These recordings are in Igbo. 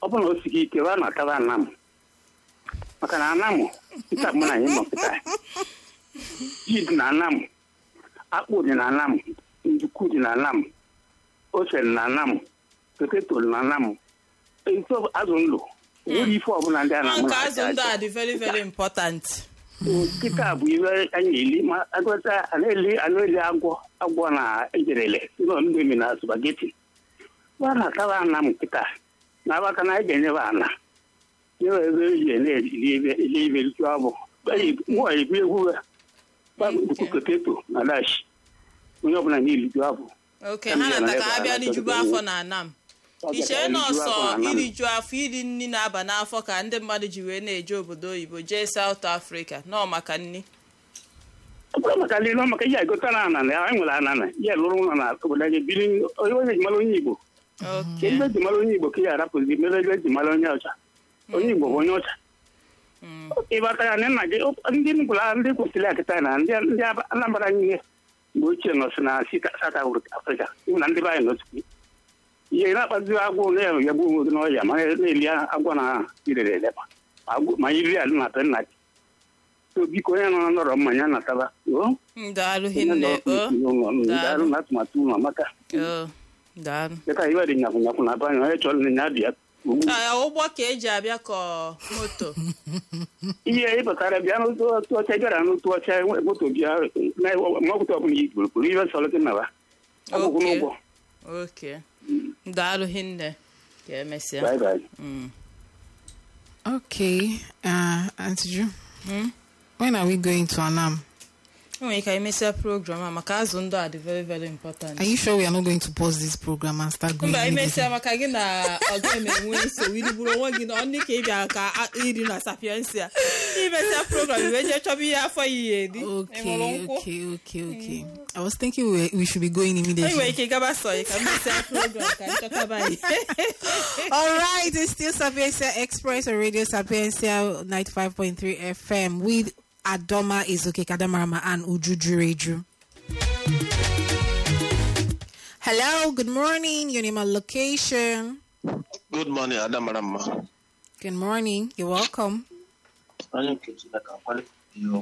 ọ bụrụ na o sighị ike wa na-ataba anamụ maka na anamụ nkịta mụ na anyị nọ kịta ji dị na anamụ akpụ dị na anamụ nduku dị na anamụ ose dị na anamụ poteto dị na anamụ ife azụ ndụ nwere ife ọbụla ndị a na-amụ nke na azụ ndị a dị very very important nkịta bụ ife anyị na-eli ma agụta a na-eli a na-eli agwọ agwọ na ejerele ụlọ ndomi na spageti wa na-ataba ana m nkịta na abaka na anyị ga-enyebe ana nyewe ebe eji na-eli ebe eli ibe ritu abụ nwa ebu egwu gbaduku poteto na dash onye ọbụla na-eliju abụ oke ha nata ka ha bịa rijubu afọ na anam iche nọọsọ iriju afọ iri nri na-aba n'afọ ka ndị mmadụ ji wee na-eje obodo oyibo jee South Africa nọọ maka nri ọ bụrụ maka ndị nọ maka ihe egota na ana na anyị nwere ana na ihe lụrụ ụlọ na obodo anyị biri onye onye eji mara onye igbo oke ebe eji mara onye igbo ka ya arapụzi mere ebe eji mara onye ọcha onye igbo bụ onye ọcha Mm. ịbata ya na nna gị ndị nkwụla ndị kwesịrị akịta na ndị ndị anambra niile mgbe ochie nọsị na South Africa ịhụ na ndị be anyị nọsị ihe na-akpazi agwụ na-ya gbuo onwe gị n'ọhịa ma na-eli agwọ na irere eleba ma iri alụ na nna gị so biko onye nọ nọrọ mmanya na-ataba o daalụ hinne o daalụ na atụmatụ ụlọ maka o daalụ dịka iwe dị nyakwụ nyakwụ na be anyị onye chọrọ na ya bịa ugbu Ah, ụgbọ ka eji abịa ka moto ihe ị pụtara bịa n'otu otu ọcha bịara n'otu ọcha enwe moto bịa na mọpụta ọbụla i gburu kwuru ihe sọrọ gị nawa ọgwụgwụ Okay. n'ụgwọ oke daalụ hinne ka emesịa bye bye Mm. Okay, uh, Auntie Ju, Hmm? when are we going to Anam? enwere ike emesịa program a maka azụ ndụ a dị very very important Are you sure we are not going to pause this program and start going? mba immediately? imesịa maka gị na ọga emenwe nsogbu irigburu onwe gị na ọnị ka ị bịa ka a- iri na sapiensia imesịa program iwe jee chọba ihe afọ ya ihe eri ịṅụrụ Okay, nkwụ okay, okay, okay. I was thinking we, we should be going enyi nwere immediately. ike gaba sọ ya ka mesịa program ka nchọtaba ya All right, it's still Sapiencia Express on Radio Sapiencia 95.3 FM with Adoma Izuke Kadamarama and Ujuju Reju. Hello, good morning. Your name and location. Good morning, Adamarama. Good morning. You're welcome. Onye nke Chineke akwali iyo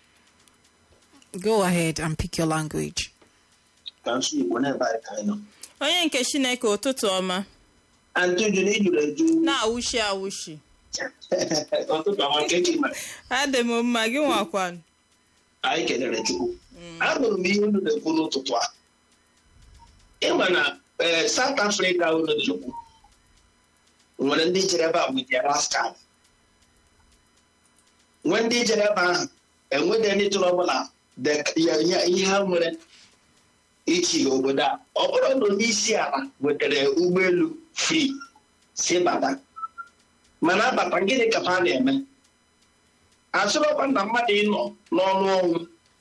Go ahead and pick your language. ka nsụ Igbo n'ebe anyị ka anyị nọ. onye nke chineke ụtụtụ ọma Antị Uju na ijuru eju na-awụshi awụshi ọtụtụ ọma nke eji mere. adị m mma gị nwakwanụ Anyị kelere Chukwu. Anụrụ m ihe unu na-ekwu n'ụtụtụ a. Ịma na eh, South Africa unu na-ekwu nwere ndị jere ebe a with their rascal. Nwee ndị jere ebe ahụ enwede ndị tụrụ ọbụla de- ya- ya- ihe ha nwere ichi obodo a ọ bụrụ na onye isi ala wetara ụgbọelu free si bata mana abata gịnị ka ha na-eme asịrọkwa na mmadụ ịnọ n'ọnụ ọnwụ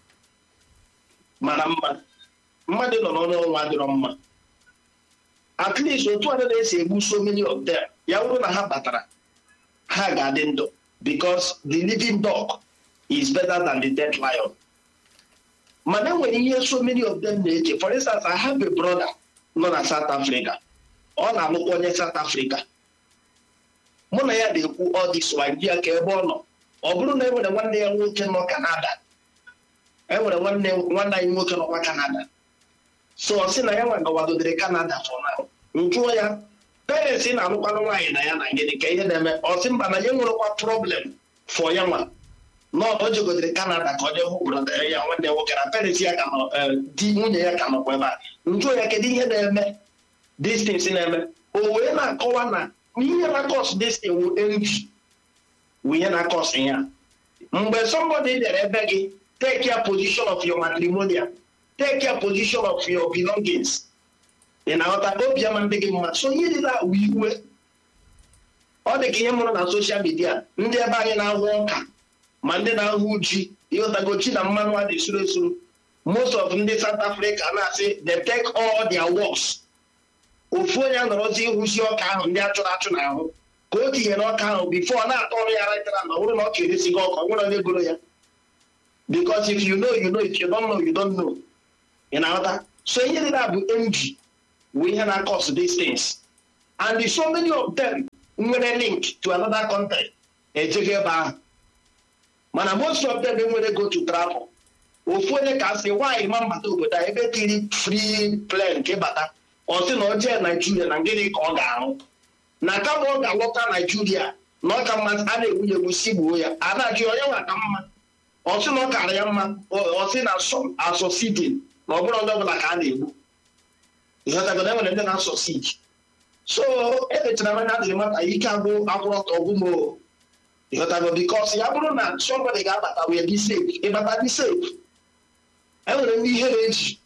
mara mma mmadụ nọ n'ọnụ ọnwụ adịrọ mma at least otu a na-esi egbu so many of them ya bụrụ na ha batara ha ga-adị ndụ because the living dog is better than the dead lion mana enwere ihe so many of them na-eche for instance I have a brother nọ na South Africa ọ na-alụkwa onye South Africa mụ na ya na-ekwu ọ dị swahili ka ebe ọ nọ ọ bụrụ na enwere nwanne ya nwoke nọ Canada enwere nwanne nwanne anyị nwoke nọkwa Canada so ọ sị na ya nwa gawadodere Canada for now njụọ ya parents na-alụkwanụ nwaanyị na ya na gịnị ka ihe na-eme ọ sị mba na ya nwerekwa problem for ya nwa na ọ jegodere Canada ka ọ jee hụ brọda ya nwanne ya nwoke na parents ya ka nọ eh, di nwunye ya ka nọkwa ebe a njụọ ya kedu ihe na-eme distance na-eme o wee na-akọwa na ihe na-akọs destin wu envy wu ihe na-akọs ya mgbe somebody bịara ebe gị take your position of your matrimonial take your position of your belongings ị na-aghọta obi ama ndị gị mma so ihe dị na wu iwe ọ dị ka ihe mụrụ na soshal midia ndị ebe anyị na-ahụ ọka ma ndị na-ahụ ji ịghọtago chi na mmanụ a na-esuru esuru most of ndị South Africa na-asị they take all their works ofu onye nọrọzi ịhụzi ọka ahụ ndị achụrụ achụ n'ahụ ka o tinye n'ọka ahụ bifo ọ na-atọ ọrụ ya retara na ọ bụrụ na ọ ka eresi gị ọka ọ nwere onye goro ya because if you know you know if you don't know you don't know ị na-aghọta so ihe dị na bụ envy bụ ihe na-cause these things and so many of them nwere link to another country ejego ebe ahụ mana most of them enwere go to travel ofu onye ka sị nwaanyị ma mbata obodo a ebe kiri free plane nke bata ọ sị na ọ jee naijiria na gịnị ka ọ ga-arụ na kama ọ ga-alọta naijiria na ọ ka mma a na-egwunye egwu si gbuo ya a na-ajụ onye nwa ka mma ọ sị na ọ kara ya mma ọ sị na asọ sidin na ọ bụrụ onye ọbụla ka a na-egbu ịghọtago na enwere ndị na-asọ sid so emechara manya adịghị mata ike agwụ agwụrụ ọtọ ọgwụmo ịghọtago bikos ya bụrụ na somebody ga-abata wee dị safe ịbata dị safe enwere ndị ihe na-eji